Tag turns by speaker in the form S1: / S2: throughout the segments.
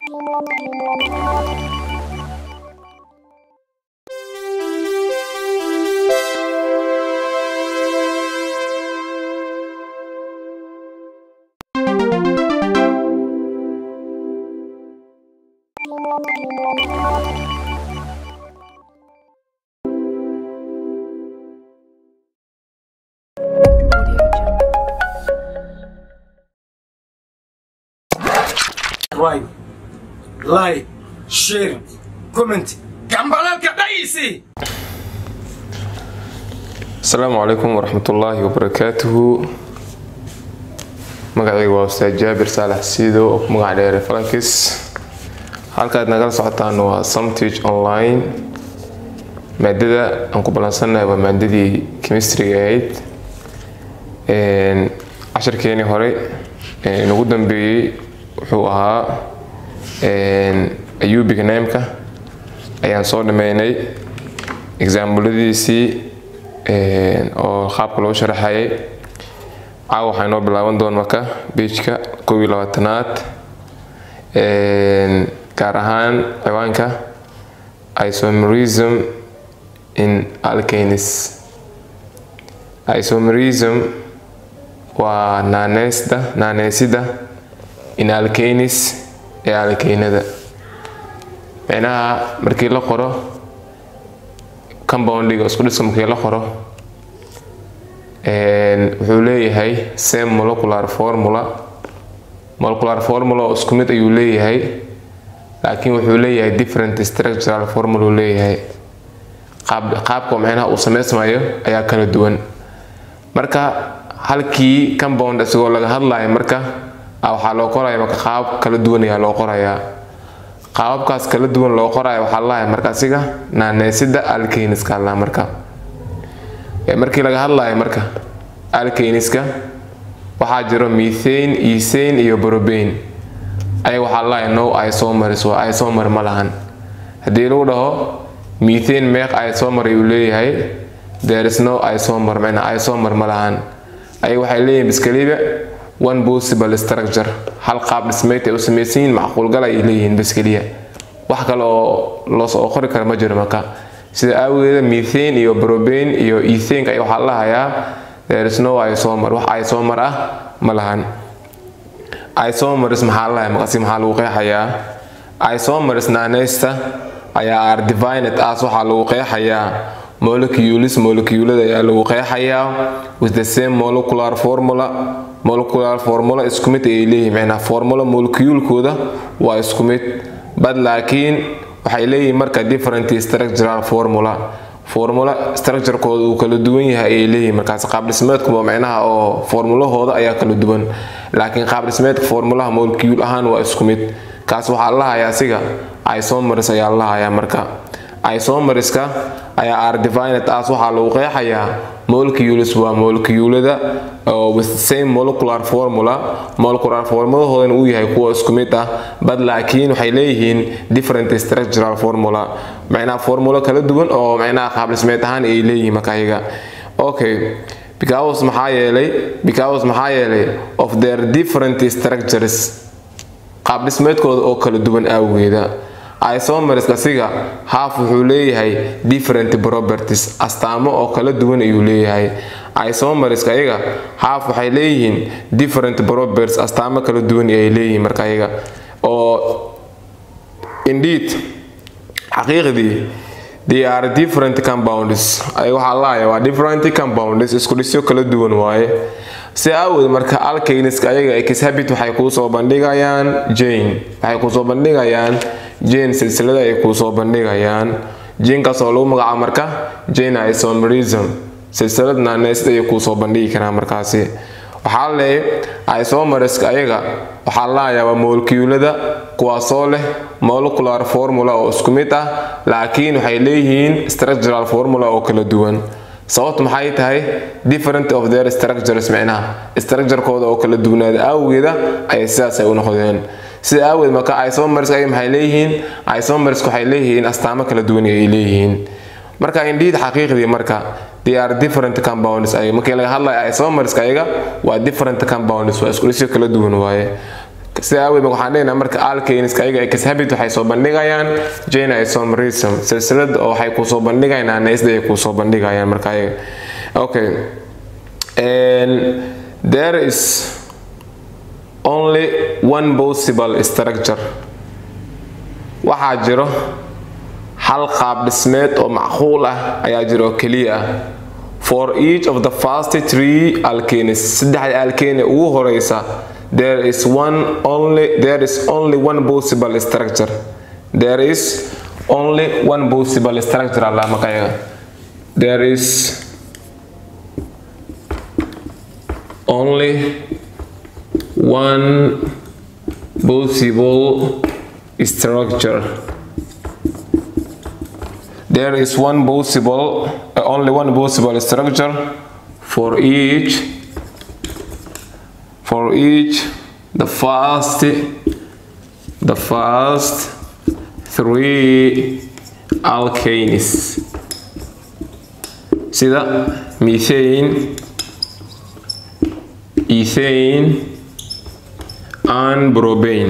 S1: right like share comment gambalalka dhaysi
S2: asalaamu calaykum waraxmatullaahi wabarakaatuhu magacayga waa ustaad jaabir saalax siido oo ku magac dheere falakis halkaad nagala socotaan waa samtage online maadada aan ku ballansannahay waa maadadii chemistryga ahayd cashirkeenii hore inugu dambeeyey wuxuu ahaa ayubiga naamka ayaan soo dhameynay exaamuladiisii oo qaabka loo sharaxayay caawa waxaa inoo bilaaban doon marka beijka kow iyo labaatanaad gaar ahaan ciwaanka isomerism in alkanis isomerism waa naaneysda naaneysida in alkanis ee alkaynada micnaha markii la qoro compoundiga isku dhiska markii la qoro wuxuu leeyahay same molecular formula molecular formula oo isku mid ayuu leeyahay laakiin wuxuu leeyahay different structural formula uu leeyahay qaabka micnaha uu samaysmayo ayaa kala duwan marka halkii compound isagoo laga hadlayo marka waxaa loo qoraya marka qaabab kala duwan ayaa loo qorayaa qaababkaas kala duwan loo qoraya waxaa lalahay marka asiga naaneysida alkaniska la marka markii laga hadlayo marka alkaniska waxaa jiro methane ethane iyo brobane ayaga waxaa lalahay no isomers waa isomer ma lahan haddii lagu dhaho methane meeq isomer ayuu leeyahay there is no isomer macna isomer ma lahan ayaga waxay leeyihin biskaliba one possible structure hal qaab dhismeyd ay u samaysan yihiin macquulgal ay leeyihiin bas keliya wax kale oo loosoo qori kara ma jiro marka sida aawageeda methane iyo brobane iyo ethanka ay waxaa lahayaa there is no isomer wax isomer ah ma lahan isomers maxaa lahay maqasi maxaa lagu qeexayaa isomers naaneysta ayaa are divined as waxaa lagu qeexayaa molecules moleculada ayaa lagu qeexayaa with the same molecular formula molecular formula isku mid ayay leeyihin micnaa formula moleculekooda waa isku mid bad laakiin waxay leeyihiin marka different structural formula formula structurekooda uu kala duwan yahay ayay leeyihiin markaas qaabdhismeedkuba micnaha oo formulahooda ayaa kala duwan laakiin qaabdhismeedka formulaha molecule ahaan waa isku mid kaas waxaa lahayaa asiga isomers ayaa lahayaa marka isomerska ayaa are divined as waxaa lagu qeexayaa molecules waa moleculada with same molecular formula molecular formulahoodana uu yahay kuwa isku mid ah bad laakiin waxay leeyihiin different structural formula macnaha formulo kala duwan oo macnaha qaabdhismeed ahaan ay leeyihiin marka ayaga okay because maxaa yeelay because maxaa yeelay of their different structures qaabdhismeedkooda oo kala duwan awgeeda isomerska siga haaf wuxuu leeyahay different properties astaamo oo kala duwan ayuu leeyahay isomerska ayaga haaf waxay leeyihiin different properties astaamo kala duwan ay leeyihiin marka ayaga oo indeed xaqiiqdii they are different compounds ay waxaa laaya waa different compounds isku dhisyo kala duwan waaye si aawod marka alkaniska ayaga exhabit waxay kuu soo bandhigayaan jane waxay kuu soo bandhigayaan jane silsilada ay kuu soo bandhigayaan jinkaas oo lagu magacaabo marka jane isomerism silsilad naaneysd ayay kuu soo bandhigi karaan markaasi waxaa leeyahay isomerska ayaga waxaa lahayaa waa molecuulada kuwaasoo leh molecular formula oo isku mid ah laakiin waxay leeyihiin structural formula oo kala duwan sababtu maxay tahay different of their structures micnaha structurekooda oo kala duwanaada awgeeda ayay sidaas ay u noqdeen sida aaweed marka isomers ay maxay leeyihiin isomers waxay leeyihiin astaamo kala duwan ay leeyihiin marka indeed xaqiiqdii marka they are different compounds ay markii laga hadlayo isomers ayaga waa different compounds waa isku dhisyo kala duwan waaye sida aaweed waxaan dhehnaa marka alkaneska ayaga exhabit waxay soo bandhigayaan jane isomerism silsilada oo waxay kusoo bandhigayaan anesda ay kusoo bandhigayaan marka ayaga okay and there is only one possible structure waxaa jiro hal qaab dhismeed oo macquul ah ayaa jira oo keliya ah for each of the first three alkanes saddexda alkane ugu horeysa there is one only there is only one possible structure there is only one possible structure alla maqayaga there is only one possible structure there is one possible uh, only one possible structure for each for each the first the first three alkanes sida methane ethane and propane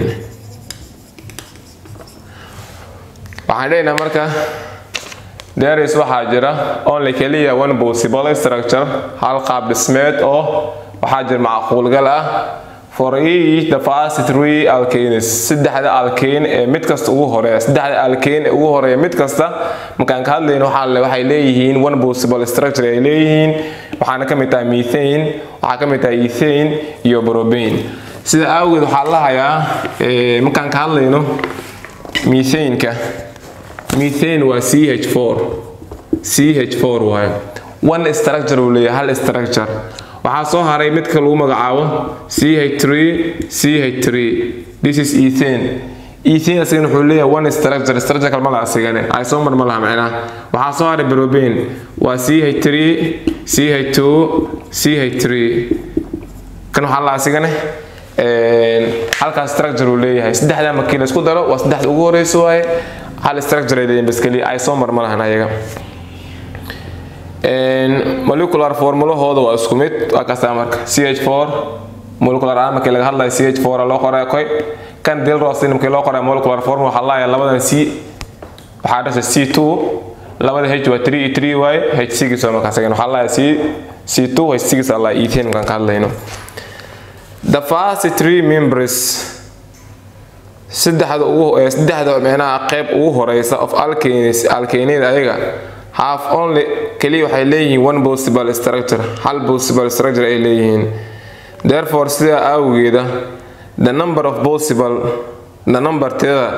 S2: waxaan leenahay marka deris waxaa jira only keliya one possible structure hal qaab dhismeed oo waxaa jira macquulgal ah for each the first three alkanes saddexda alkane ee mid kasta ugu horeeya saddexda alkane ee ugu horeeya mid kasta markaan ka hadlayno waxaa waxay leeyihiin one possible structure ay leeyihiin waxaana ka mid tahay methane waxaa ka mid tahay ethane iyo propane sida awgeed waxaa lahayaa markaan ka hadlayno methaneka methane waa ch4 ch4 waayo one structure uu leeyahay hal structure waxaa soo haray midka lagu magacaabo ch3 ch3 this is ethane ethane asigana wuxuu leeyahay one structure structure kale ma laha asigane isomer ma laha macnaha waxaa soo haray propane waa ch3 ch2 ch3 kan waxaa la asigane halkaas structure uu leeyahay saddexda markii la isku daro waa saddexda ugu horeysa waaye hal structure ay leeyihin bas keliya isomer ma lahan ayaga molecular formulahooda waa isku mid waa kastaa marka ch4 molecular aan markii laga hadlayo ch4 loo qoray koy kan dilrosin markii loo qoray molecular formula waxaa laaya labadan c waxaa dhasha c2 labada h waa 3 3 waaye h6 waa markaas waxaa laaya c c2 h6 alla ethane markaan ka hadlayno the first three members saddexda ugu saddexda micnaha qayb ugu horeysa of alkanes alkanada ayaga half only kaliya waxay leeyihiin one possible structure hal possible structure ay leeyihiin therefore sidaa awgeeda the number of possible the number tirada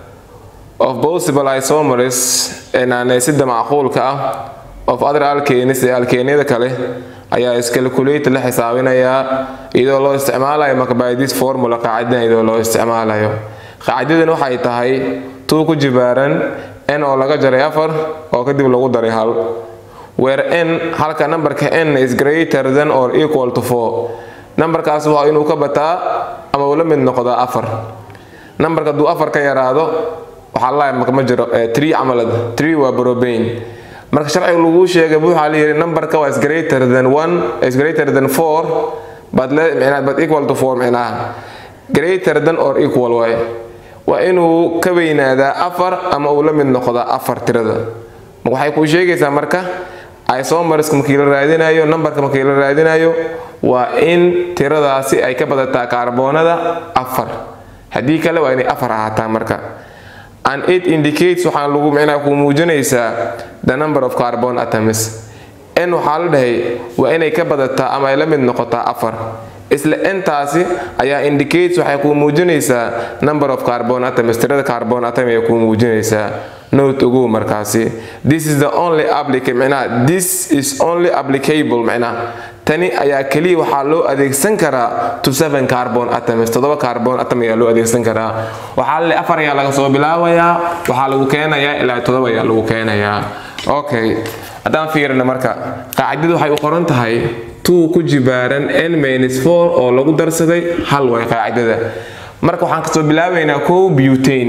S2: of possible isomers ee naanaysida macquulka ah of other alkanes ee alkanada kale ayaa iscalculate la xisaabinayaa iyadoo loo isticmaalayo marka by this formula qaacidadan iyadoo loo isticmaalayo qaacidadan waxay tahay tuu ku jibaaran n oo laga jaray afar oo kadib lagu daray hal where n halka numberka n is greater than or equal to four numberkaas waa inuu ka bataa ama uu la mid noqdaa afar numberka hadduu afar ka yaraado waxaa la marka ma jiro tree camalad tree waa propane marka sharciga lagu sheegay waxaa la yidhi numberka waa is greater than one is greater than four but le micnaha but equal to four micnaha greater than or equal waaye waa inuu ka weynaadaa afar ama uu la mid noqdaa afar tirada waxay kuu sheegaysaa marka isomerska markii la raadinayo numberka markii la raadinayo waa in tiradaasi ay ka badataa kaarboonada afar haddii kale waa inay afar ahaataa marka and it indicates waxaa lagu micnaha kuu muujinaysaa the number of carbon atoms n waxaa la dhahay waa inay ka badataa ama ay la mid noqotaa afar isla intaasi ayaa indicates waxay kuu muujinaysaa number of carbon atoms tirada carbon atom ay kuu muujinaysaa note ugu markaasi this is the only applica micnaha this is only applicable micnaha tani ayaa keliya waxaa loo adeegsan karaa to seven carbon atoms toddoba carbon atom ayaa loo adeegsan karaa waxaa le afar ayaa laga soo bilaabayaa waxaa lagu keenayaa ilaa toddoba ayaa lagu keenayaa okay haddaan fiirina marka qaacidadu waxay u qoran tahay two ku jibaaran n minus four oo lagu darsaday hal way qaacidada marka waxaan kasoo bilaabaynaa kow butane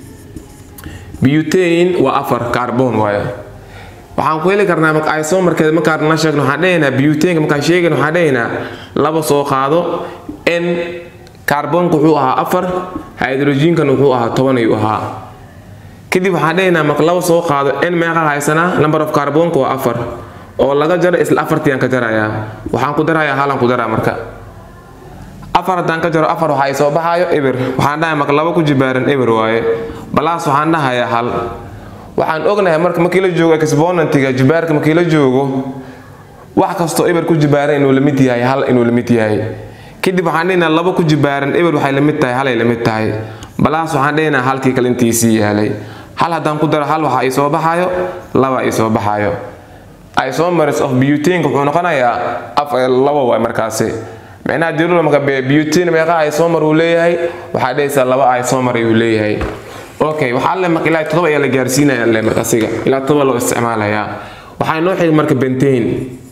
S2: butane waa afar carbon waaye waxaan ku heli karnaa marka isomarkeeda markaan na sheegno waxaan dhehaynaa butaneka markaan sheegayno waxaan dhehaynaa laba soo qaado n kaarboonka wuxuu ahaa afar hydrogenkan wuxuu ahaa toban ayuu ahaa kadib waxaan dhehaynaa marka laba soo qaado n meeqa haysanaa number of kaarboonka waa afar oo laga jaro isla afartiiaan ka jarayaa waxaan ku darayaa halaan ku daraa marka afar haddaan ka jaro afar waxa ay soo baxaayo eber waxaan dhahay marka laba ku jibaaran eber waaye balaas waxaan dhahayaa hal waxaan ognahay marka markii la joogo exponentiga jibaarka markii la joogo wax kastoo eber ku jibaaran inuu la mid yahay hal inuu la mid yahay kadib waxaan dhehnaa laba ku jibaaran eber waxay la mid tahay halay la mid tahay balaas waxaan dhehnaa halkii kale intiisii yaalay hal haddaan ku daro hal waxa ay soo baxaayo laba ay soo baxaayo isomers of butane wuxuu noqonayaa laba waay markaasi micnaha dirula marka butane meeqa isomer uu leeyahay waxaa dhehaysaa laba isomer ayuu leeyahay okay waxaa le marka ilaa todoba ayaa la gaarsiinaya le marka asiga ilaa todoba loo isticmaalayaa waxaa inoo xigay marka bentane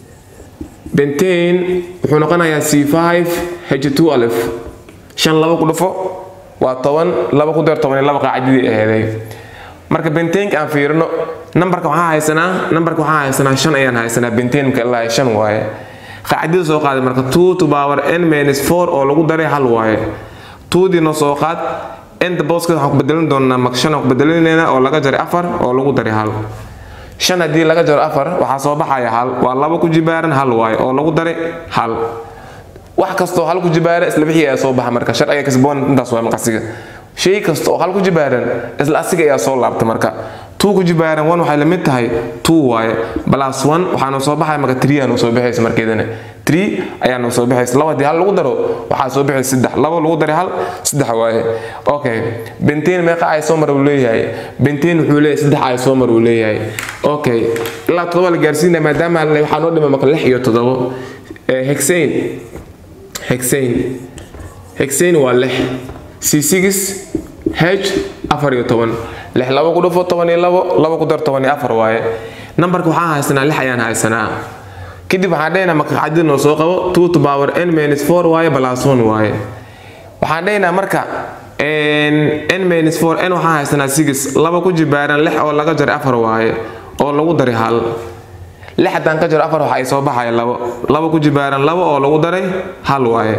S2: bentane wuxuu noqonayaa c 5 h 2 alif shan laba ku dhufo waa toban laba ku dar toban iyo laba qaacidadii aheeday marka bentanka aan fiirino nambarka waxaa haysanaa nambarka waxaa haysanaa shan ayaan haysanaa bentanka ilaa shan waaye qaacidada soo qaaday marka two to power n minus four oo lagu daray hal waaye tuudii noo soo qaad nta booska waxaan ku bedelin doonaa marka shan aan ku bedelinayna oo laga jaray afar oo lagu daray hal shan haddii laga jaro afar waxaa soo baxaya hal waa laba ku jibaaran hal waaye oo lagu daray hal wax kastoo hal ku jibaara isla wixii ayaa soo baxa marka sharciga kasboon intaas waa maqasiga shay kasta oo hal ku jibaaran isla asiga ayaa soo laabta marka two ku jibaaran one waxay la mid tahay two waaye plus one waxaanu soo baxaya marka three aanu soo baxaysa markeedana three ayaanu soo baxaysa laba haddii hal lagu daro waxaa soo baxaysa saddex laba lagu daray hal saddex waaye okay benteen meeqa isomer uu leeyahay benteen wuxuu leeyahay saddex isomer uu leeyahay okay ilaa todoba la gaarsiinaya maadaama waxaa noo dhima marka lix iyo todobo hexane hexane hexane waa lix c6 h afar iyo toban lix laba ku dhufo toban iyo labo laba ku dar toban iyo afar waaye nambarka waxaan haysanaa lix ayaan haysanaa kadib waxaan dhehaynaa marka qacdida noo soo qabo two to power n minus four waaye plus one waaye waxaan dhehaynaa marka n minus four n waxaan haysanaa six laba ku jibaaran lix oo laga jaray afar waaye oo lagu daray hal lix haddaan ka jaro afar waxa ay soo baxaya labo laba ku jibaaran labo oo lagu daray hal waaye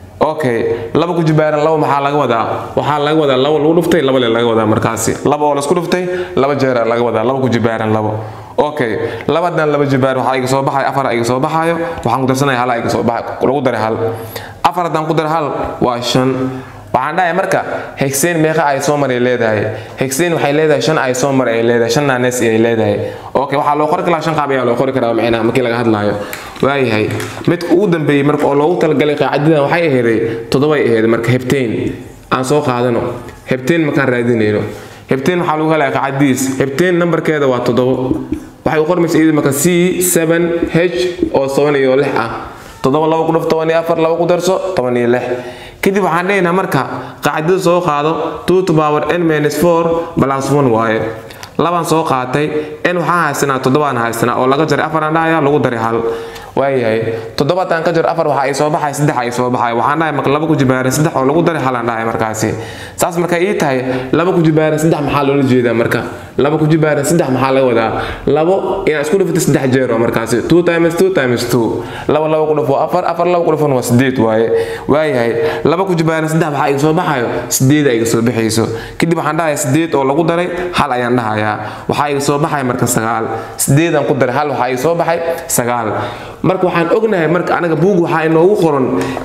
S2: okay laba ku jibaaran labo maxaa laga wadaa waxaa laga wadaa labo lagu dhuftay laba le laga wadaa markaasi laba oo laisku dhuftay laba jeera laga wadaa laba ku jibaaran labo okay labadan laba jibaar waxaa iga soo baxayo afar iga soo baxayo waxaan ku darsanaya hala iga soo baxa lagu daray hal afar haddaan ku daray hal waa shan waxaan dhahay marka hexane meeqa isomer ay leedahay hexane waxay leedahay shan isomer ay leedahay shan nanes ay leedahay okay waxaa loo qori karaa shan qaab ayaa loo qori karaa micnaha markii laga hadlaayo waayahay midka ugu dambeeyey marka oo loogu talagalay qaacidadan waxay aheeday toddobay aheed marka hebtain aan soo qaadano hebtain markaan raadinayno hebtain waxaa lagu helaya qaacidadiis hebtain nambarkeeda waa toddobo waxay u qormaysa iyada marka c 7 h oo toban iyo lix ah toddoba laba ku dhuf toban iyo afar laba ku darso toban iyo lix kadib waxaan dhehaynaa marka qaacidada soo qaado two to power n minus four plus one waaye labaan soo qaatay n waxaan haysanaa toddobaan haysanaa oo laga jaray afaraan dhahaya lagu daray hal waayahay toddobaadaan ka jaro afar waxa ay soo baxay saddex ay soo baxay waxaan dhahay marka laba ku jibaaran saddex oo lagu daray halaan dhahay markaasi saas marka ii tahay laba ku jibaaran saddex maxaa loola jeedaa marka laba ku jibaaran saddex maxaa laga wadaa labo inaad isku dhufto saddex jeer oo markaasi two times two times two laba laba ku dhufo afar afar laba ku dhufon waa sideed waaye waayahay laba ku jibaaran saddex waxaa iga soo baxayo sideed iga soo baxayso kadib waxaan dhahayaa sideed oo lagu daray hal ayaan dhahayaa waxaa iga soo baxaya marka sagaal sideedaan ku daray hal waxaa iga soo baxay sagaal marka waxaan ognahay marka anaga buug waxaa inoogu qoran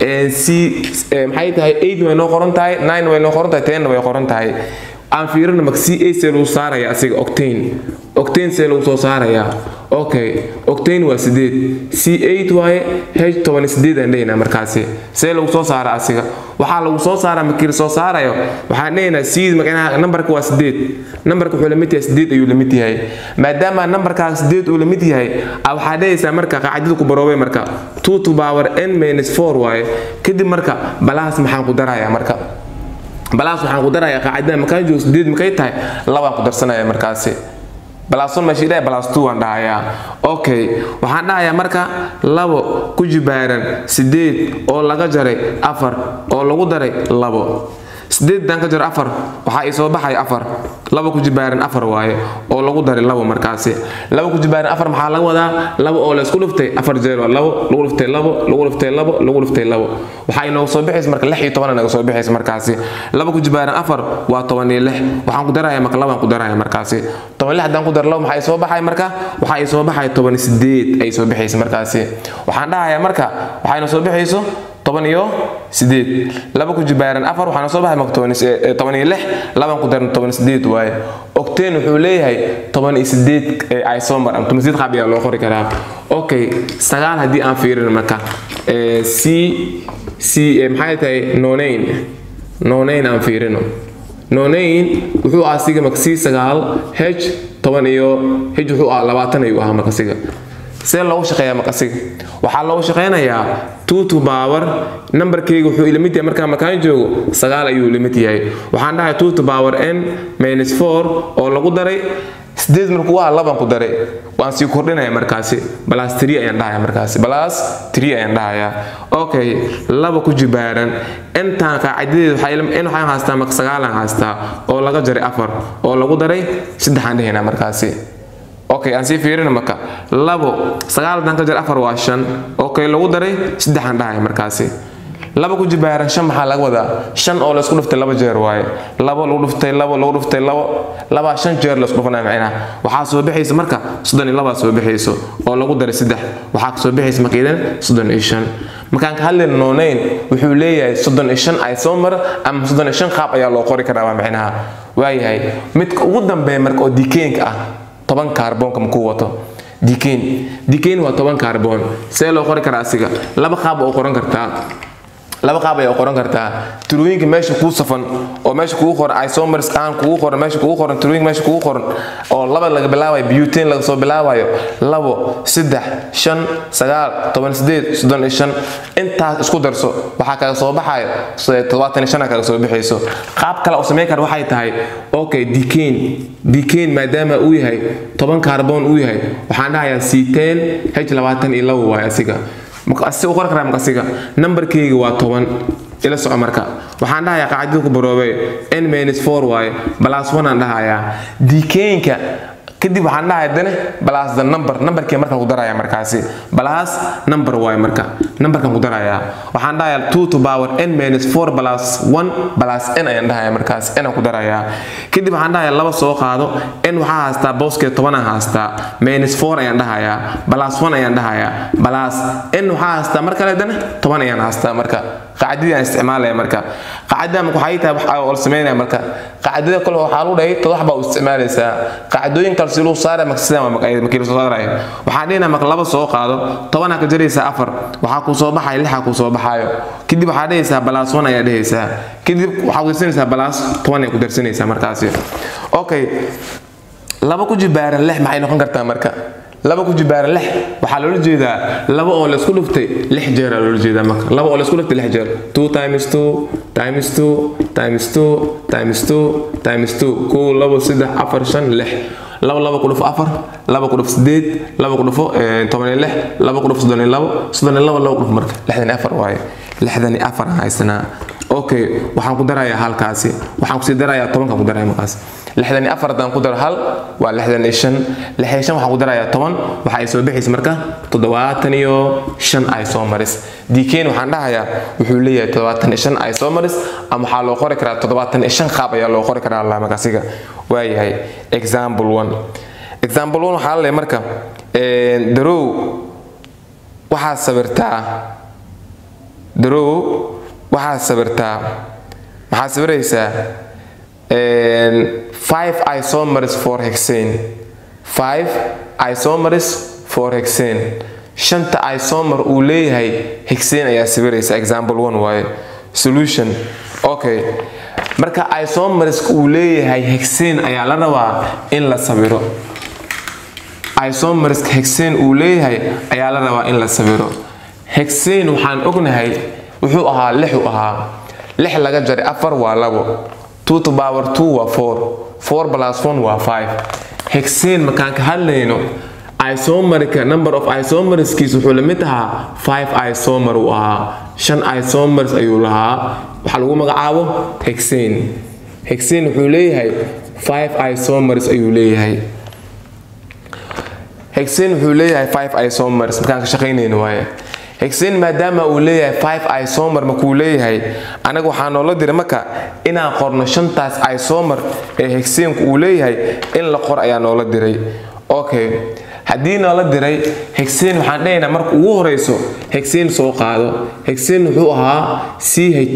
S2: c maxay tahay eight way noo qoran tahay nine way noo qoran tahay tenna way qoran tahay aan fiirina marka c a see lagu saaraya asiga octane octane see lagu soo saaraya okay octane waa sideed c eight waaye h toban sideed aan dhehaynaa markaasi see lagu soo saara asiga waxaa lagu soo saaraa markii la soo saarayo waxaan dhehaynaa c macnaha nambarka waa sideed nambarka wuxuu la mid yahay sideed ayuu la mid yahay maadaama nambarkaas sideed uu la mid yahay waxaa dhehaysaa marka qaacidada ku baroobay marka two to power n minus four waaye kadib marka balaas maxaan ku darayaa marka balaas waxaan ku darayaa qaacidada markaan joogo sideed markay tahay labaan ku darsanaya markaasi balaason meesha ilaahay balaas two aan dhahayaa okay waxaan dhahayaa marka labo ku jibaaran sideed oo laga jaray afar oo lagu daray labo sideedan ka jiro afar waxaa ii soo baxaya afar laba ku jibaaran afar waaye oo lagu daray labo markaasi laba ku jibaaran afar maxaa laga wadaa labo oo laysku dhuftay afar jeer waa labo lagu dhuftay labo lagu dhuftay labo lagu dhuftay labo waxaa inoogu soo bixaysa marka lix iyo toban inaga soo bixaysa markaasi laba ku jibaaran afar waa toban iyo lix waxaan ku daraya marka labaan ku daraya markaasi toban lix haddaan ku daro labo maxaa ii soo baxaya marka waxaa ii soo baxaya toban iyo sideed ay soo bixaysa markaasi waxaan dhahayaa marka waxaa inoo soo bixayso toban iyo sideed laba ku jibaaran afar waxaana soo baxay marka toban iyo lix laban ku daran toban iyo sideed waaye octane wuxuu leeyahay toban iyo sideed isomer ama toban sideed qaab ayaa loo qori karaa okay sagaal haddii aan fiirin marka c c maxay tahay nonain nonain aan fiirino nonain wuxuu ahaa siga marka c sagaal h toban iyo h wuxuu ahaa labaatan ayuu ahaa marka siga see loogu shaqeeyaa maqasiga waxaa loogu shaqeynayaa two to power nambarkayga wuxuu ilamid yahay markaa markaan joogo sagaal ayuu ilamid yahay waxaan dhahay two to power n minus four oo lagu daray sideed markuu ahaa laban ku daray waan sii kordhinaya markaasi balas three ayaan dhahaya markaasi balas three ayaan dhahayaa okay laba ku jibaaran intaan qaacidadeed in waxaan haystaa marka sagaalaan haystaa oo laga jaray afar oo lagu daray saddexaan dhahaynaa markaasi okay aan sii fiirina marka labo sagaal haddaan ka jar afar waa shan okay lagu daray saddexaan dhahaya markaasi laba ku jibaaran shan maxaa laga wadaa shan oo laysku dhuftay laba jeer waaye labo lagu dhuftay labo lagu dhuftay labo labaa shan jeer laysku dhufanaya macnaha waxaa soo bixaysa marka soddon iyo labaa soo bixayso oo lagu daray saddex waxaa soo bixaysa marka idan soddon iyo shan markaan ka hadlayna noonayn wuxuu leeyahay soddon iyo shan isomer ama soddon iyo shan qaab ayaa loo qori karaa waa macnaha waayahay midka ugu dambeeya marka oo dikeenka ah toban kaarboonka makuu wato dikain dikain waa toban kaarboon see loo qori karaa asiga laba qaab oo qoran kartaa laba qaab ayaa qoran kartaa tirooyinka meesha kuu safan oo meesha kugu qoran isomers aan kugu qoran meesha kugu qoran tirooyinka meesha kugu qoran oo laba laga bilaabayo butane laga soo bilaabayo labo saddex shan sagaal toban sideed soddon iyo shan intaas isku darso waxaa kaga soo baxayo todobaatan iyo shan kaga soo bixayso qaab kale oo samayn kara waxay tahay okay dikain dikain maadaama uu yahay toban kaarboon uu yahay waxaan dhahayaa c10 h labaatan iyo labo waaye asiga si u qori karaa maqasiga nambarkayga waa toban ila soco marka waxaan dhahayaa qaacidada ku baroobay n minus four waaye balas one aan dhahayaa dikainka kadib waxaan dhahay dane balas the number nambarkii markaan ku daraya markaasi balas number waaye marka nambarkan ku daraya waxaan dhahayaa two to power n minus four balas one balas n ayaan dhahaya markaas n aan ku darayaa kadib waxaan dhahayaa laba soo qaado n waxaa haastaa booskeed toban aan haastaa minus four ayaan dhahayaa balas one ayaan dhahayaa balas n waxaa haastaa mar kale dane toban ayaan haastaa marka qaacidadii aan isticmaalaya marka qaacidada marka waxay tahay waxa oo sameynaya marka qaacidada kale waxaa lagu dhahay todox baa u isticmaalaysaa qaacidooyin kale si lagu saaraya marka sidaan markii la soo saaraya waxaan dhihina marka laba soo qaado tobanaa ka jaraysaa afar waxaa kuu soo baxaya lixaa kuu soo baxaayo kadib waxaa dhehaysaa balaas one ayaa dhehaysaa kadib waxaa ku darsanaysaa balaas toban ay ku darsanaysaa markaasi okay laba ku jibaaran lix maxay noqon kartaa marka laba ku jibaaran lix waxaa loola jeedaa laba oo laysku dhuftay lix jeer aa loola jeedaa marka laba oo laysku dhuftay lix jeer two times two times two times two times two times two kow labo saddex afar shan lix laba laba ku dhufo afar laba ku dhufo sideed laba ku dhufo toban iyo lix laba ku dhufo soddon iyo labo soddon iyo labo laba ku dhufo marka lixdan iyo afar waaye lixdan iyo afar aan haysanaa okay waxaan ku darayaa halkaasi waxaan kusii darayaa tobankaan ku daraya markaas lixdan iyo afar haddaan ku daro hal waa lixdan iyo shan lixdan iyo shan waxaan ku darayaa toban waxa ay soo bixaysa marka toddobaatan iyo shan ay soo maris dikain waxaan dhahayaa wuxuu leeyahay toddobaatan iyo shan ay soo maris ama waxaa loo qori karaa toddobaatan iyo shan qaab ayaa loo qori karaa allah markaasiga waayahay example one example one waxaa la leeyahay marka darow waxaad sawirtaa darow waxaad sawirtaa maxaad sawiraysaa five isomers for hexane five isomers for hexane shanta isomer uu leeyahay hexane ayaa sawiraysa example one waaye solution okay marka isomers uu leeyahay hexane ayaa la rabaa in la sawiro isomers hexane uu leeyahay ayaa la rabaa in la sawiro hexane waxaan ognahay wuxuu ahaa lixu ahaa lix laga jaray afar waa labo two to power two waa four four plus one waa five hexane markaan ka hadlayno isomerka number of isomerskiis wuxuu la mid ahaa five isomer uu ahaa shan isomers ayuu lahaa waxaa lagu magacaabo hexane hexane wuxuu leeyahay five isomers ayuu leeyahay hexane wuxuu leeyahay five isomers markaan ka shaqaynayno waaye hexane maadaama uu leeyahay five isomer markuu leeyahay anaga waxaa noola diray marka inaan qorno shantaas isomer ee hexanku uu leeyahay in la qor ayaa noola diray okay haddii noola diray hexane waxaan dhahaynaa marka ugu horeyso hexane soo qaado hexane wuxuu ahaa c h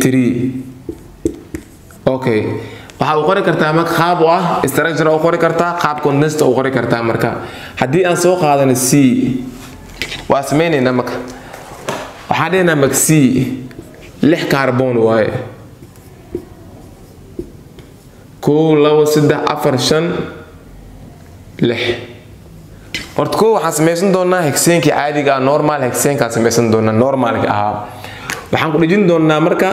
S2: okay waxaa u qori kartaa marka qaab u ah structure u qori kartaa qaab condensed u qori kartaa marka haddii aan soo qaadano c waa samaynaynaa marka waxaan dhahaynaa marka c lix carbon waaye kow labo saddex afar shan lix horta kow waxaan samaysan doonaa hexeenkii caadiga ah normal hexeenkaan samaysan doonaa normalka ahaa waxaan ku dhejin doonaa marka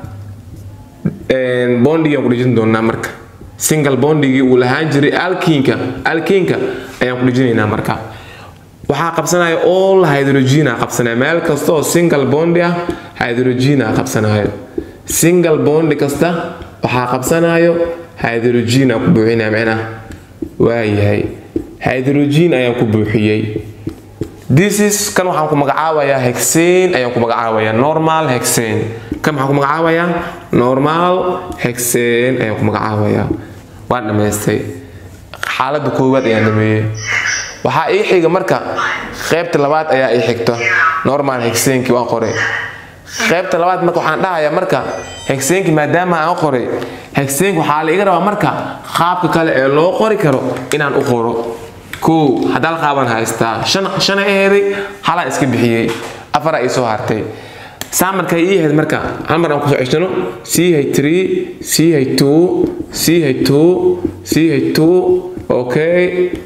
S2: bondigaan ku dhejin doonaa marka single bondigii uu lahaan jiray alkiinka alkiinka ayaan ku dhejinaynaa marka waxaa qabsanaya all hydrogena qabsanaya meel kasta oo single bondi ah hydrogena qabsanayo single bondi kasta waxaa qabsanayo hydrogena ku buuxinaya micnaha waayahay hydrogen ayaan ku buuxiyey this is kan waxaan ku magacaabayaa hexane ayaan ku magacaabayaa normal hexane kan waxaan ku magacaabayaa normal hexane ayaan ku magacaabayaa waan dhammaystay xaaladda koowaad ayaan dhameeyey waxaa ii xiga marka qaybta labaad ayaa ii xigta normal hexaneki waan qoray qaybta labaad marka waxaan dhahayaa marka hexaneki maadaama aan qoray hexaneki waxaa la iga rabaa marka qaabka kale ee loo qori karo inaan u qoro kow haddaal qaaban haystaa shan shana aheeday halaa iska bixiyey afaraa ii soo hartay saa markay ii ahayd marka hal mar aan kusoo ceshano c h three c h two c h two c h two okay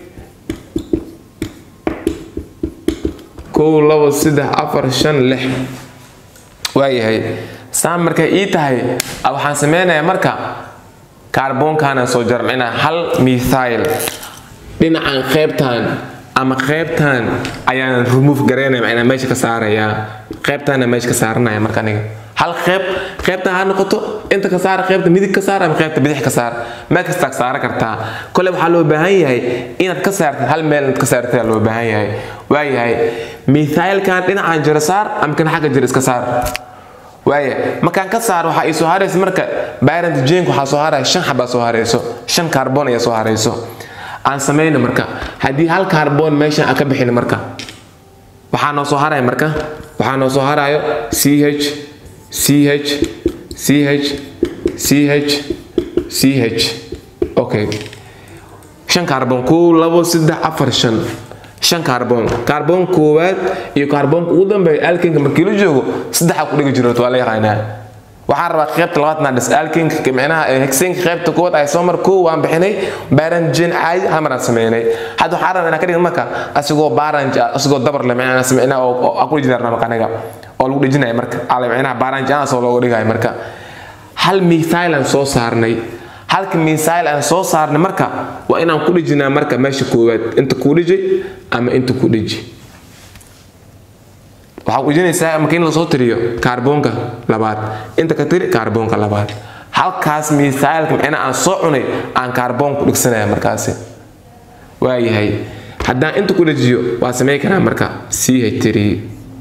S2: kow labo saddex afar shan lix waayahay saa markay ii tahay waxaan sameynayaa marka kaarboonkaana soo jarmcinaa hal mithail dhinacan qaybtan ama qaybtan ayaan remove garaynaya macnaa meesha ka saarayaa qaybtaana meesha ka saaranaya marka aniga hal qayb qaybtan ha noqoto inta ka saara qaybta midig ka saar ama qaybta bidix ka saar meel kasta ka saara kartaa kole waxaa loo baahan yahay inaad ka saartid hal meel inaad ka saartid loo baahan yahay waayahay mithailkan dhinacan jiro saar ama kan xagga jiro iska saar waaya markaan ka saaro waxaa ii soo haraysa marka byrant jenk waxaa soo haraya shan xabaa soo harayso shan carbon ayaa soo harayso aan samayno marka haddii hal carbon meeshan aan ka bixin marka waxaa noo soo haraya marka waxaa noo soo harayo c h c h c h c h c h okay shan carbon kow labo saddex afar shan shan carbon carbon koowaad iyo carbonka ugu dambeeya alkinka markii la joogo saddexa ku dhigi jirto waa la yaqaanaa waxaan rabaa qaybta labaad naa dhis alkinka micnaha hexenka qaybta koowaad ay soo mar koo waan bixinay baranjin caadi hal maraan sameynay hadda waxaan rabaa inaan ka dhigin marka asigoo baranj asigoo dabar le micnaha sameyna oo aku dhijinaa marka aniga oo lagu dhijinaya marka ale micnaha baranj anas oo looga dhigayo marka hal mithailan soo saarnay halka misail aan soo saarnay marka waa inaan ku dhijinaa marka meesha koowaad inta kuu dhijay ama inta ku dhiji waxaa dhijinaysaa marka in lasoo tiriyo kaarboonka labaad inta ka tiri kaarboonka labaad halkaas misailka micna aan soo cunay aan kaarboon ku dhigsanaya markaasi waayahay haddaan inta ku dhajiyo waa samey karaa marka c h three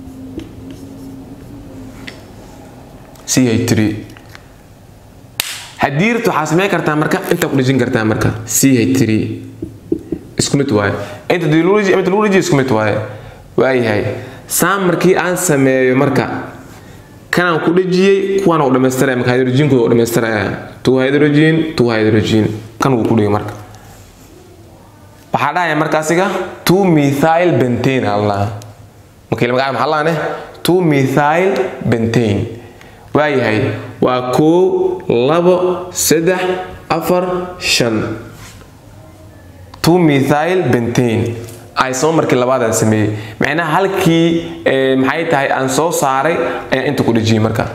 S2: c h three haddii rabto waxaa samey kartaa marka intaa ku dhejin kartaa marka c h three isku mid waaye inta dilology inta lology isku mid waaye waayahay saa markii aan sameeyo marka kanaan ku dhejiyey kuwaan u dhamaystiraya marka hydrogenkooda u dhamaystiraya two hydrogen two hydrogen kan wuu ku dhigay marka waxaa dhahaya marka asiga two methyl bentane allah markii magaca maxaa laane two methyl bentane waayahay waa koow labo saddex afar shan two methyl bentane ay soo markii labaadaan sameeyey macnaha halkii maxay tahay aan soo saaray ayaan inta ku dhejiyey marka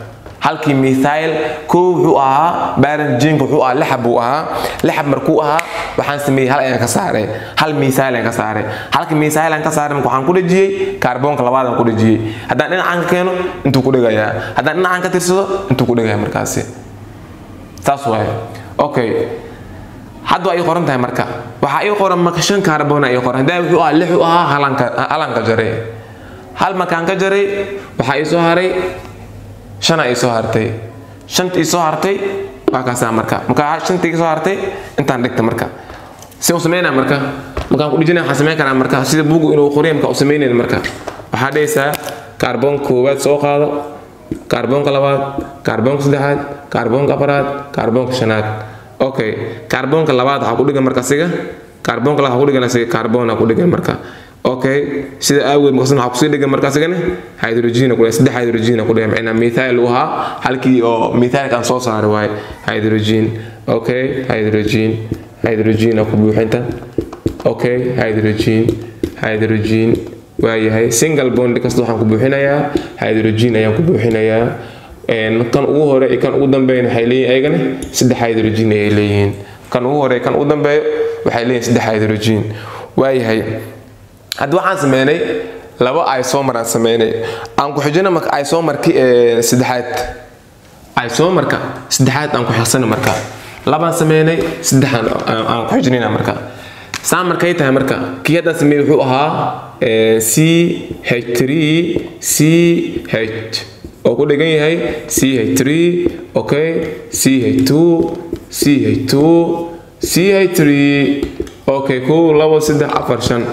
S2: halkii mithail kow wuxuu ahaa baranjinka wuxuu ahaa lixab buu ahaa lixab markuu ahaa waxaan sameeyey hal ayaan ka saaray hal mithail ayaan ka saaray halkii mithail aan ka saaray marka waxaan ku dhejiyey kaarboonka labaad aan ku dhejiyey haddaan dhinacaan ka keeno intuu ku dhegayaa haddaan dhinacaan ka tirsado intuu ku dhegaya markaasi saas waaye okay hadda waa ii qoran tahay marka waxaa ii qoran marka shan kaarboon ii qoran hadaa wuxuu ahaa lix u ahaa halanka halanka jaray hal markaan ka jaray waxaa ii soo haray shana ii soo hartay shanta ii soo hartay waa kaasaa marka marka shanta ii soo hartay intaan dhigta marka si u sameynaa marka markaan ku dhijinaya waxaan sameyn karaa marka sida buugu inuu qoriya marka u sameynayn marka waxaa dhehaysaa kaarboonka koowaad soo qaado kaarboonka labaad kaarboonka saddexaad kaarboonka afaraad kaarboonka shanaad okay kaarboonka labaad waxaa ku dhigan marka siga kaarboonka labaad waxaa ku dhigan siga kaarboona ku dhigan marka okay sida aageed markaasna waxaa kusii dhigan marka sigana hydrogena ku dhigan saddex hydrogena ku dhigan macnaa methyl uu ahaa halkii oo methylkaan soo saaray waaye hydrogen okay hydrogen hydrogen ku buuxinta okay hydrogen hydrogen waayahay single bond kasta waxaan ku buuxinayaa hydrogen ayaan ku buuxinayaa kan ugu hore iyo kan ugu dambeeyana waxay leeyihin ayagana saddex hydrogen ayay leeyihiin kan ugu hore kan ugu dambeeyo waxay leeyihin saddex hydrogen waayahay hadda waxaan sameynay laba isomer aan sameynay aan ku xijino marka isomerki saddexaad isomerka saddexaad aan ku xigsana marka labaan sameynay saddexaan aan ku xijinayna marka saa markay tahay marka kii haddaan sameeyey wuxuu ahaa c h 3 c h oo ku dhigan yahay c h 3 okay c h 2 c h 2 c h 3 okay kow labo saddex afar shan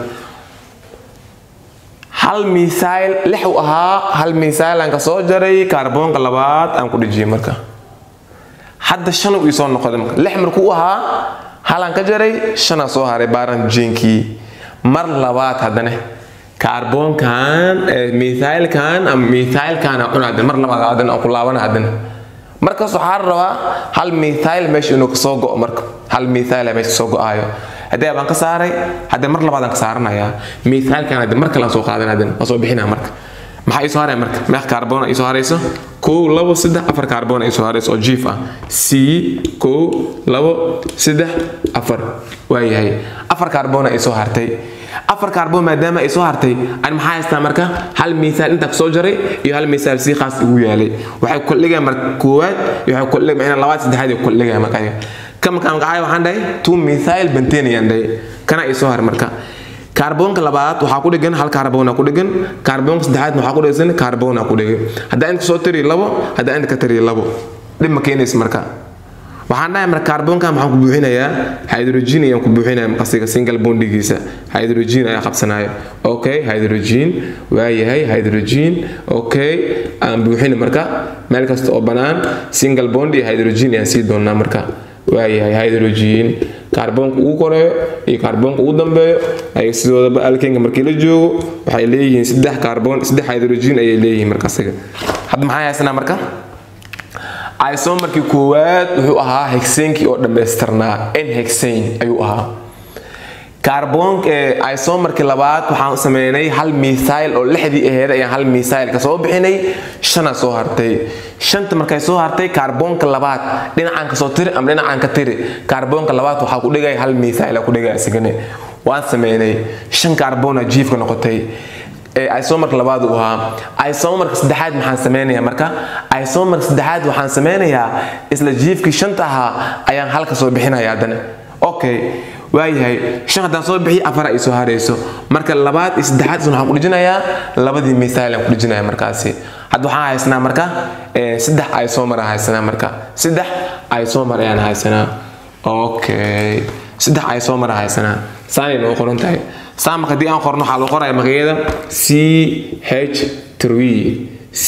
S2: hal misail lix u ahaa hal misail aan ka soo jaray kaarboonka labaad aan ku dhejiyey marka hadda shan uu isoo noqday marka lix markuu u ahaa halaan ka jaray shanaa soo haray baaran jinkii mar labaad haddana kaarboonkan mithylkan ama mithylkan aan cuna haddana mar labaad haddana aan ku laabana haddana markaas waxaa rabaa hal mithyl meesha inuu kasoo go'o marka hal mithyl meesha kasoo go'aayo haddii abaan ka saaray haddee mar labaad aan ka saaranayaa mithylkan haddee mar kale aan soo qaadan haddana waan soo bixinaa marka maxaa ii soo haraya marka meeq kaarboon ii soo harayso kow labo saddex afar kaarboon ii soo harayso oo jiif ah c kow labo saddex afar waayahay afar kaarboon ii soo hartay afar kaarboon maadaama ay soo hartay ani maxaa haystaa marka hal misaal intaa kasoo jaray iyo hal misaal si khaas igu yaalay waxay koldhigaya marka koowaad iyo waxay koldhigaya labaad saddexaad iyo koldhigaya marka aniga kan markaan magacaayo waxaan dhahay two methyl bentane ayaan dhahay kana ii soo haray marka kaarboonka labaad waxaa ku dhigan hal kaarboona ku dhigan kaarboonka saddexaadna waxaa ku dhigan kaarboona ku dhigan haddaa inta kasoo tiriyo labo haddaa inta ka tiriyo labo dhib ma keenaysa marka waxaan dhahay marka kaarboonkan maxaan ku buuxinayaa hydrogen ayaan ku buuxinaya maqasiga single bondigiisa hydrogen ayaa qabsanaya okay hydrogen waayahay hydrogen okay aan buuxina marka meel kasta oo bannaan single bond iyo hydrogen ayaan sii doonaa marka waayahay hydrogen kaarboonka ugu koreeyo iyo kaarboonka ugu dambeeyo ay sidoodaba alkenka markii la joogo waxay leeyihiin saddex kaarboon saddex hydrogen ayay leeyihiin markasiga hadda maxaa haysanaa marka isomarkii koowaad wuxuu ahaa hexenkii oo dhammaystirnaa n hexane ayuu ahaa kaarboon isomarkii labaad waxaan sameynay hal misail oo lixdii aheed ayaan hal misail ka soo bixinay shana soo hartay shanta markay soo hartay kaarboonka labaad dhinacaan ka soo tiri ama dhinacaan ka tiri kaarboonka labaad waxaa ku dhigaya hal misail ku dhigaya isigane waan sameynay shan kaarboona jiifka noqotay isomarka labaad uu ahaa isomarka saddexaad maxaan sameynayaa marka isomarka saddexaad waxaan sameynayaa isla jiifkii shanta ahaa ayaan halka soo bixinaya haddana okay waayahay shan haddaan soo bixiyo afar ay soo harayso marka labaad iyo saddexaad isna waxaan ku dhijinayaa labadii misail aan ku dhijinaya markaasi hadda waxaan haysanaa marka saddex isomer aan haysanaa marka saddex isomer ayaan haysanaa okay saddex isomer aan haysanaa saanay noo qoran tahay saa marka haddii aan qorno waxaa loo qoraya magaciyada c h three c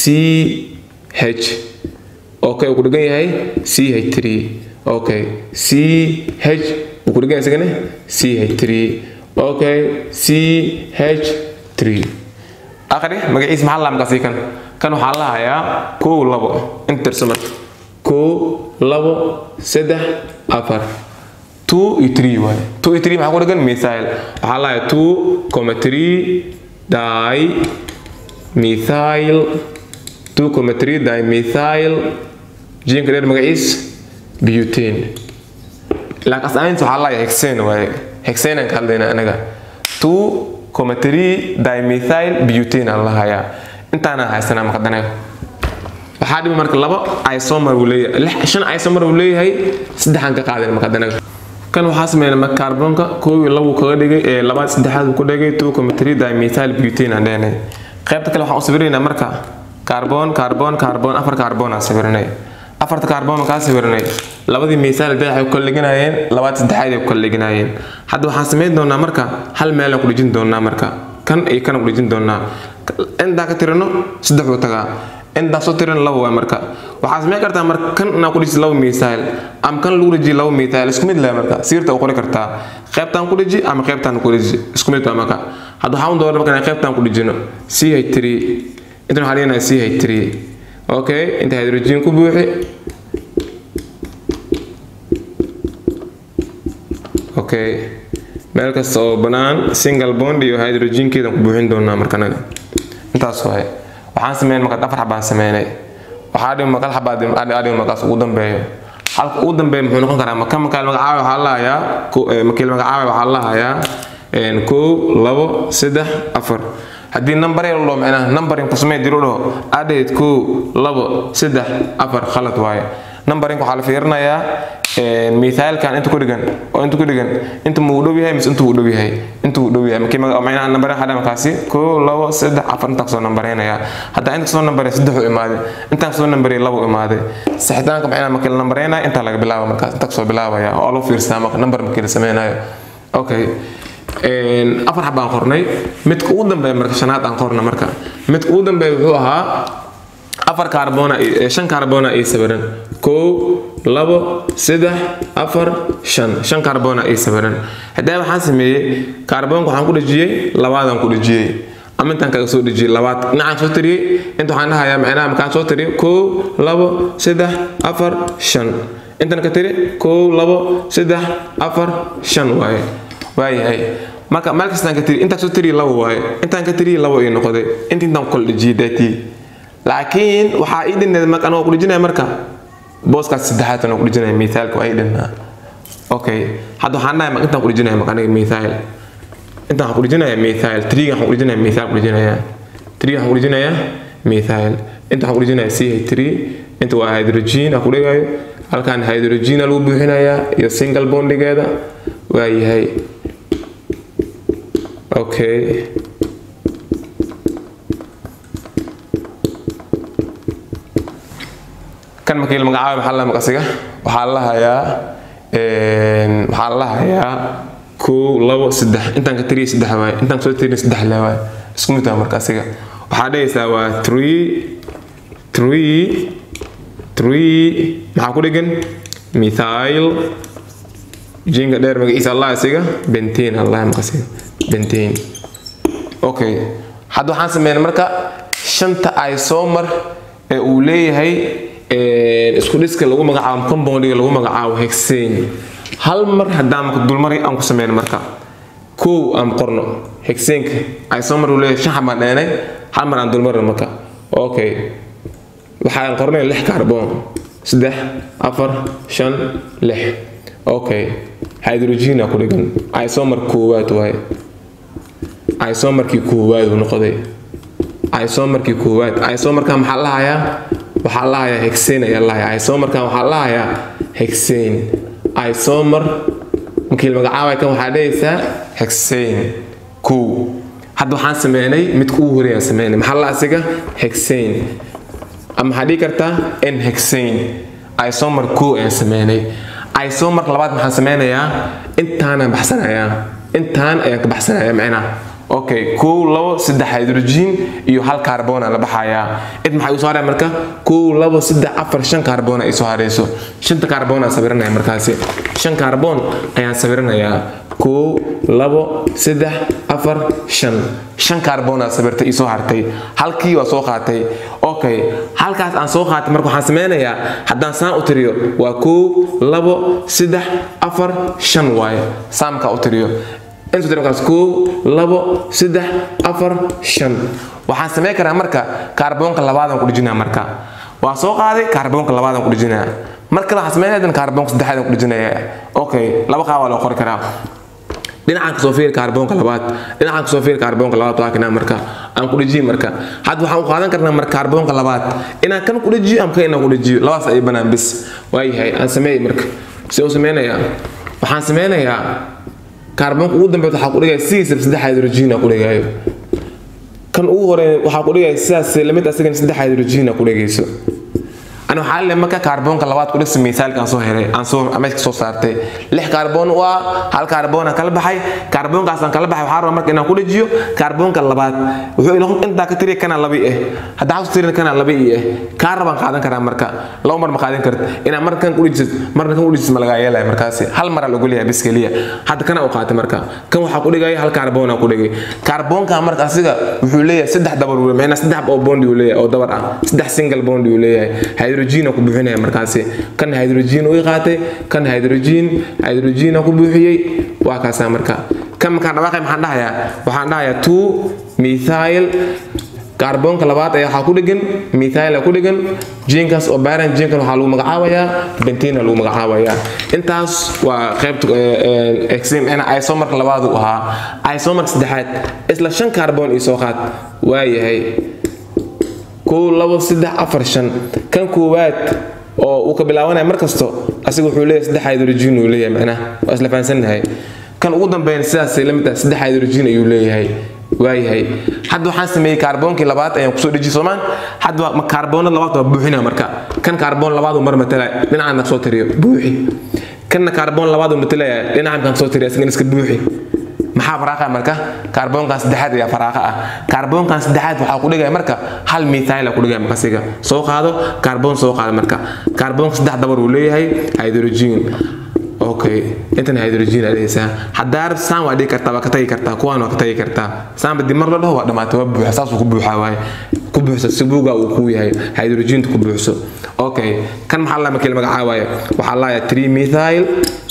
S2: h okay uu ku dhigan yahay c h three okay c h uu ku dhigan yahay isagana c h three okay c h three aqri magaciisa maxaa lahaa markaasi kan kan waxaa la hayaa kow labo intirso marka kow labo saddex afar two iyo three waaye two iyo three maxaa ku dhigan methyl waxaa la hayaa two comma three di methyl two comma three dimethyl jiinka dheer magaciis butane laakiin asaamiinta waxaa laaya hexane waaye hexane aan ka hadlayna anaga two comma three dimethyl butane aan lahayaa intaana haysanaa maqadanayo waxaa dhimi marka laba isomer uu leeyahay shan isomer uu leeyahay saddexaan ka qaadin maqadanaga kan waxaa sameeyay marka kaarboonka koob iyo labo kaga dhigay ee labaad saddexaad uu ku dhigay two comma three dimethyl butane aan dheenay qaybta kale waxaan u sawiraynaa marka kaarboon kaarboon kaarboon afar kaarboon aan sawiranay afarta kaarboon kaa sawiranay labadii misaal dayax ay ku kala dhiganayeen labaad saddexaad ay ku kala dhiganayeen hadda waxaan samayn doonaa marka hal meel aan ku dhijin doonaa marka kan iyo kan ku dhijin doonaa intaa ka tirino saddex uu tagaa intaa soo tirino laba waa marka waxaa samayn kartaa marka kan inaa ku dhiji laba misaal ama kan lagu dhiji laba misaal isku mid leh marka siirta u qori kartaa qaybtaan ku dhiji ama qaybtaan ku dhiji isku mid baa marka hadda waxaan doonaa marka inaan qaybtaan ku dhijino ch3 intan waxaa dhiganaa ch3 okay inta hydrogen ku buuxi okay meel kasta oo bannaan single bond iyo hydrogenkeeda ku buuxin doonaa marka anaga intaas waaye waxaan sameyn marka afar xabaan sameynay waxaa dhimi maqal xabaa dhimi markaas ugu dambeeyo halka ugu dambeeya muxuu noqon karaa maka makaal magacaaba waxaa lahayaa makiil magacaaba waxaa lahayaa kow labo saddex afar haddii number yar loo macnaha numbering ku samee diro dhaho adheed kow labo saddex afar khalad waaye numbering waxaa la fiirinayaa mithaalkan inta ku dhigan oo inta ku dhigan inta muu dhow yahay mise inta uu dhow yahay inta uu dhow yahay markii macnaha number waxaa markaasi kow labo saddex afar intaa kasoo numbereynayaa hadda inta kasoo numberey saddex u imaaday intaan kasoo numberey labo u imaaday saxitaanka macnaha markii la numbereynaya intaa laga bilaaba markaas inta kasoo bilaabaya oo loo fiirsadaa marka number markii la sameynayo okay afar xabaan qornay midka ugu dambeeya marka shanaad aan qorna marka midka ugu dambeeya wuxuu ahaa afar kaarboona shan kaarboona ii sawiran kow labo saddex afar shan shan kaarboona ii sawiran haddee waxaan sameeyey kaarboonka waxaan ku dhejiyey labaadaan ku dhejiyey ama intaan kaga soo dhejiyey labaad dhinacaan soo tiriyey inta waxaan dhahayaa macnaha markaan soo tiriyo kow labo saddex afar shan intan ka tiri kow labo saddex afar shan waaye waayahay marka meel kastaan ka tiri intaan soo tiriyi labo waaye intaan ka tiriyi labo ii noqday inta intaan ku kala dhejiyey daatii laakiin waxaa ii dhineed marka anoo ku dhejinaya marka booskaas saddexaad anoo ku dhejinaya mithaalka waa ii dhinaa okay hadda waxaan dhahay intaan ku dhejinaya marka aniga mithaal intaan waxaan ku dhejinaya mithaal triga waxaan ku dhejinaya mithaal ku dhejinaya triga waxaan ku dhejinaya mithaal inta waxaan ku dhejinaya ch3 inta waa hydrogen aan ku dhigayo halkan hydrogen lagu buuxinayaa iyo single bondigeeda waa yahay okay kan markii la magacaabay maxaa la maqasiga waxaa la hayaa waxaa la hayaa kow labo saddex intaan ka tiriya saddex waaye intaan kasoo tiriya saddex le waaye isku mid waa marka asiga waxaa dhehaysaa waa three three three maxaa ku dhigan mithail jinka dheer magaciisa allah asiga bentain allah maqasiga bentain okay hadda waxaan sameynay marka shanta isomer ee uu leeyahay isku dhiska lagu magacaabo compoundiga lagu magacaabo hexane hal mar haddaan marka dulmaray aan ku sameyno marka kow aan qorno hexaneka isomer uu leeyahay shan xabaan dheenay hal mar aan dulmarno marka okay waxaan qornay lix kaarboon saddex afar shan lix okay hydrogena ku dhigan isomer koowaad waaye isomerkii koowaad uu noqday isomerkii koowaad isomerka maxaa la hayaa waxaa la hayaa hexane ayaa la hayaa isomerkan waxaa la hayaa hexane isomer markii la magacaabay kan waxaa dhehaysaa hexane kow hadda waxaan sameynay midka ugu horeeyaan sameynay maxaa la asiga hexane ama waxaa dhihi kartaa n hexane isomer kow ayaan sameynay isomer labaad maxaan sameynayaa intaanaan baxsanayaa intaan ayaan ka baxsanayaa macnaha okay kow labo saddex hydrogen iyo hal kaarboona la baxayaa id maxay usoo haraya marka kow labo saddex afar shan kaarboona ay soo harayso shanta kaarboon aan sawiranaya markaasi shan kaarboon ayaan sawiranayaa kow labo saddex afar shan shan kaarboon aan sawirtay isoo hartay halkii waa soo qaatay okay halkaas aan soo qaatay marka waxaan sameynayaa haddaan saan u tiriyo waa kow labo saddex afar shan waaye saamkaa u tiriyo inta tiri markaas koow labo saddex afar shan waxaan samayn karaa marka kaarboonka labaadaan ku dhejinaa marka waa soo qaaday kaarboonka labaadaan ku dhejinaa mar kale waxaan samaynaya kaarboonka saddexaadaan ku dhejinaya okay laba qaab waa loo qori karaa dhinacan kasoo fiir kaarboonka labaad dhinacan kasoo fiir kaarboonka labaad waa kanaa marka aan ku dhejiyo marka hadda waxaan u qaadan karnaa marka kaarboonka labaad inaan kan ku dhejiyo ama kan inaan ku dhejiyo labadaas ay banaan bis waayahay aan sameeyey marka si u sameynayaa waxaan sameynayaa kaarboonka ugu dambeeya waxaa ku dhigaya sidiisa saddex hydrogen ku dhigaayo kan ugu hore waxaa ku dhigaya sidaas lamid asagana saddex hydrogen ku dhigayso أنا waxaa le marka kaarboonka labaad ku dhigsa miisaalkaan soo helay aan soo meesha soo saartay lix kaarboon u ah hal kaarboon aan kala baxay kaarboonkaasaan kala baxay waxaa rabaa marka inaan ku dhejiyo kaarboonka labaad wuxuu ila intaa ka tiriya kana laba eh hadda xasu tirin kana laba i eh kaa rabaan qaadan karaa marka laba mar ma qaadan karta inaan marna kan ku dhejisid marna kan ku dhejisid ma lagaa yeelaya markaasi hal mar lagu leeyahay bis keliya hadda kana u qaatay marka kan waxaa ku dhigaya hal kaarboon aan ku dhigay kaarboonka marka asiga wuxuu leeyahay saddex dabar uu leeyahay saddex oo bond uu leeyahay oo dabar ah saddex single bond uu leeyahay hydrogen ku buuxinaya markaasi kan hydrogen uu qaatay kan hydrogen hydrogen ku buuxiyey waa kaasa marka kan markaan dhawaaqay maxaan dhahayaa waxaan dhahayaa two methyl kaarboonka labaad ayaa waxaa ku dhegan methyl ku dhegan jinkaas oo baaran jinkan waxaa lagu magacaabayaa bentina lagu magacaabayaa intaas waa qaybta exim ina isomarka labaad uu ahaa isomarka saddexaad isla shan kaarboon ii soo qaad waayahay kow labo saddex afar shan kan koowaad oo uu ka bilaabanaya mar kasto asiga wuxuu leeyahay saddex hydrogen uu leeyahay macnaha waa isla fahansannahay kan ugu dambeeyana sidaasay la mid tahay saddex hydrogen ayuu leeyahay waayahay hadda waxaan sameeyey kaarboonkii labaad ayaan kusoo dhejiyey soomaan hadda kaarboonada labaad waa buuxina marka kan kaarboon labaad uu mar matalaya dhinacan soo tiriyo buuxi kanna kaarboon labaad uu matalaya dhinacan soo tiriyo asagana iska buuxi maxaa faraaqa marka kaarboonkan saddexaad ayaa faraaqa ah kaarboonkan saddexaad waxaa ku dhigaya marka hal mithyl ku dhigaya markasiga soo qaado kaarboon soo qaado marka kaarboonka saddex dabar uu leeyahay hydrogen okay intan hydrogen adhaysaa haddaa rabta saan waa dhigi kartaa waa ka tagi kartaa kuwaan waa ka tagi kartaa saanba dib mar la dhaho waa dhamaatay waa buuxa saasuu ku buuxaa waaye ku buuxsa sibuuga uu kuu yahay hydrogentu ku buuxso okay kan maxaa la markii la magacaabaya waxaa laaya three methyl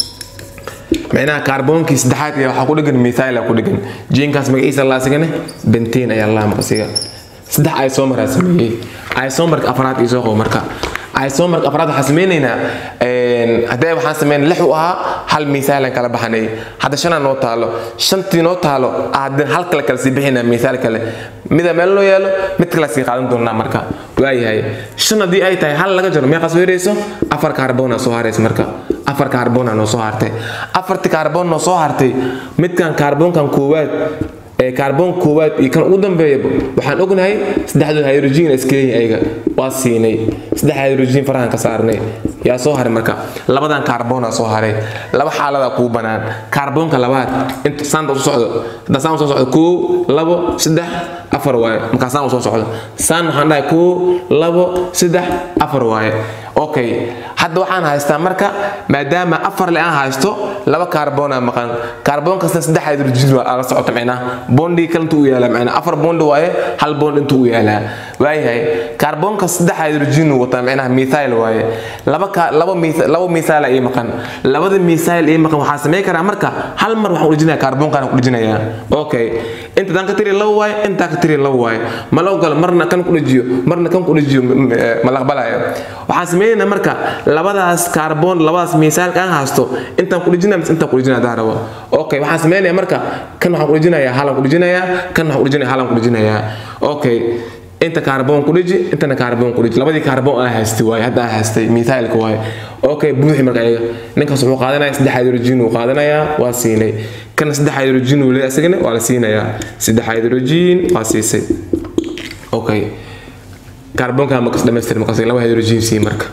S2: micnaha kaarboonkii saddexaad ayaa waxaa ku dhegan mithyl ku dhegan jiinkaas magaciisa laasigane benteen ayaa laa maqsiga saddex isomer aa sameeyey isomerka afraad ii soo qabo marka isomerka afraad waxaan sameynaynaa haddee waxaan sameyn lix u ahaa hal misaalan kala baxanay hadda shanaa noo taalo shantii noo taalo haddeen hal kale kala sii bixinaa misaal kale mida meel loo yaalo mid kale sii qaadan doonaa marka waayahay shan haddii ay tahay hal laga jaro meeqa soo yarayso afar kaarboona soo haraysa marka afar kaarboona noo soo hartay afarti kaarboon noo soo hartay midkan kaarboonkan koowaad ee kaarboon koowaad iyo kan ugu dambeeya waxaan ognahay saddexdood hydrogen iskeeyin ayaga waa siinay saddex hydrogen farahan ka saarnay yaa soo haray marka labadan kaarboona soo haray laba xaalada kuu banaan kaarboonka labaad inta saanta usoo socdo hadda saan usoo socdo koo labo saddex afar waaye markaa saan usoo socdo saan waxaan dhahay koo labo saddex afar waaye okay hadda waxaan haystaa marka maadaama afar le aan haysto laba kaarboona maqan kaarboon kasta saddex hydrogen waa la socota micnaha bondi kale intuu u yaalaa micnaha afar bondi waaye hal bond intuu u yaalaa waayahay kaarboonka saddex hydrogen uu wataa micnaha methyl waaye laba ka laba laba methyl ii maqan labada methyl ii maqan waxaan samayn karaa marka hal mar waxaan u dhijinayaa kaarboonkaan ku dhijinayaa okay inta daan ka tiri laba waaye intaa ka tiri laba waaye ma la ogolo marna kan ku dhajiyo marna kan ku dhajiyo ma la aqbalayo waxaan sameynayna marka labadaas kaarboon labadaas miisaalka aan haysto intaan ku dhijinaa mise intaan ku dhijinaa haddaan rabo okay waxaan sameynaya marka kan waxaan ku dhijinayaa halan ku dhijinayaa kan waxaan ku dhijinaya halan ku dhijinayaa okay inta kaarboon ku dhiji intana kaarboon ku dhiji labadii kaarboon aan haystay waaye hadda aan haystay miithaalka waaye okay buuxi marka ayaga ninkaas wuxuu qaadanaya saddex hydrogen uu qaadanayaa waa siinay kana saddex hydrogen uu leeyahay isagana waa la siinayaa saddex hydrogen waa siisay okay kaarboonka makas dhamaystir makasiga laba hydrogen sii marka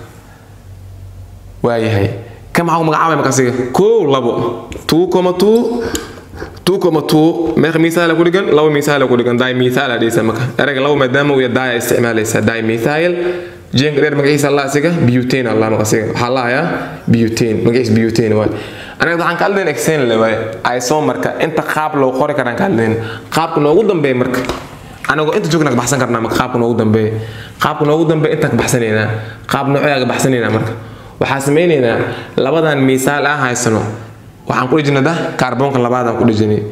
S2: waayahay kan maxaa ku magacaabaya makasiga kow labo two comma two two comma two meeqa misaala ku dhigan laba misaala ku dhigan dimethyl aa dhigaysa marka erayga laba maadaama uu yahay isticmaalaysa dimethyl jeenka dheer magaciisa allah asiga butane allah makasiga waxaa lahayaa butane magaciisa butane waay anaga waxaan ka hadlayn exen le waay isomarka inta qaab loo qori karaan ka hadlayn qaabka noogu dambeeya marka anagoo inta joogna ka baxsan karnaa marka qaabka noogu dambeeya qaabka noogu dambeeya intaan ka baxsanaynaa qaab noocyaa ka baxsanaynaa marka waxaan samaynaynaa labadan misaal aan haysano waxaan ku dhijinada kaarboonka labaadaan ku dhijinay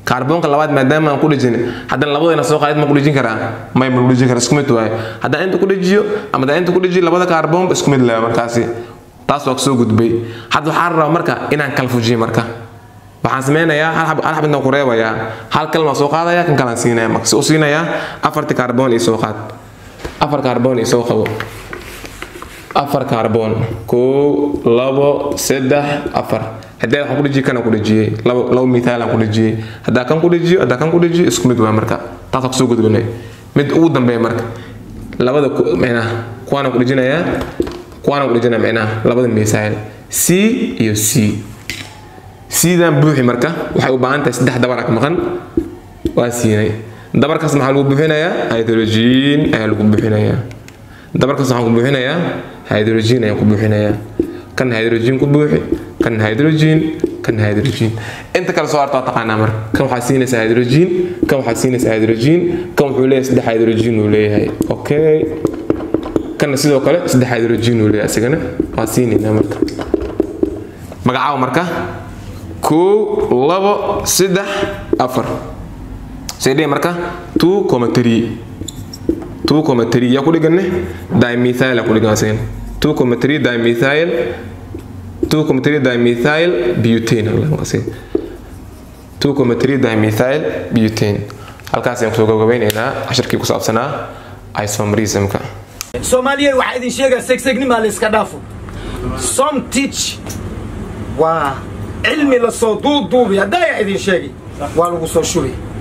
S2: kaarboonka labaad maadaama aan ku dhejin haddana labadayna soo qaadid ma ku dhejin karaa may ma ku dhejin karaa isku mid waaye haddaan inta ku dhejiyo ama haddaan inta ku dhejiyo labada kaarboonba isku mid leh markaasi taas waa kasoo gudbay hadda waxaan rabaa marka inaan kala fujiyo marka waxaan sameynayaa hal xab hal xab intaan ku reebayaa hal kalma soo qaadaya kan kalaan siinaya marka si u siinayaa afarti kaarboon iyo soo qaad afar kaarboon iyo soo qabo afar kaarboon kow labo saddex afar haddii waxaan ku dhejiyey kana ku dhejiyey labo labo mithaal aan ku dhejiyey haddaa kan ku dhejiyo haddaa kan ku dhejiyo isku mid waa marka taas kusoo gudbinay mid ugu dambeeya marka labada micnaha kuwaana ku dhejinayaa kuwaana ku dhejinaya micnaha labada mithaal c iyo c sidaan buuxi marka waxay u baahan tahay saddex dabar ka maqan waa siinay dabarkaas maxaa lagu buuxinayaa hydrogen ayaa lagu buuxinayaa dabarkaas waxaan ku buuxinayaa hydrogen ayaan ku buuxinayaa kan hydrogen ku buuxi kan hydrogen kan hydrogen inta kale soo harta waa taqaanaa marka kan waxaa siinaysaa hydrogen kan waxaa siinaysaa hydrogen kan wuxuu leeyahay saddex hydrogen uu leeyahay okay kanna sidoo kale saddex hydrogen uu leeyahay isagana waa siinaynaa marka magacaawa marka kow labo saddex afar seedhee marka two comma three two comma three yaa ku dhiganne dimethyl aa ku dhigan asagan two comma three dimethyl two comma three dimethyl butane two comma three dimethyl butane halkaas ayaan kusoo gabagabeynaynaa cashirkii ku saabsanaa isomerismka
S1: soomaaliyeed waxaa idin sheegaa segsegnima la iska dhaafo som teach waa cilmi lasoo duuduubi haddaa idin sheegi waa lagu soo shubi